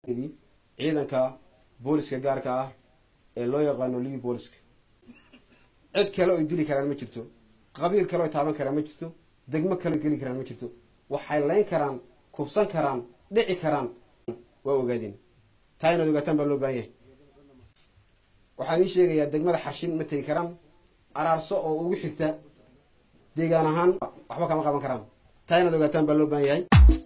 ciidanka booliska gaarka ah ee loo yaqaano livi booliska cid kale oy dili karaan ma jirto qabiil kale oy taaban karaan ma jirto degmo kale geli karaan ma jirto waxay layn karaan kufsan karaan dhici karaan waa ogaadeen taa inaad ogaataan baa loo baahan yahay waxaan ii sheegayaa degmada xarshin ma tegi karaan araarso oo ugu xigta deegaan ahaan waxba kama qaban karaan taa inaad ogaataan baa loo baahan yahay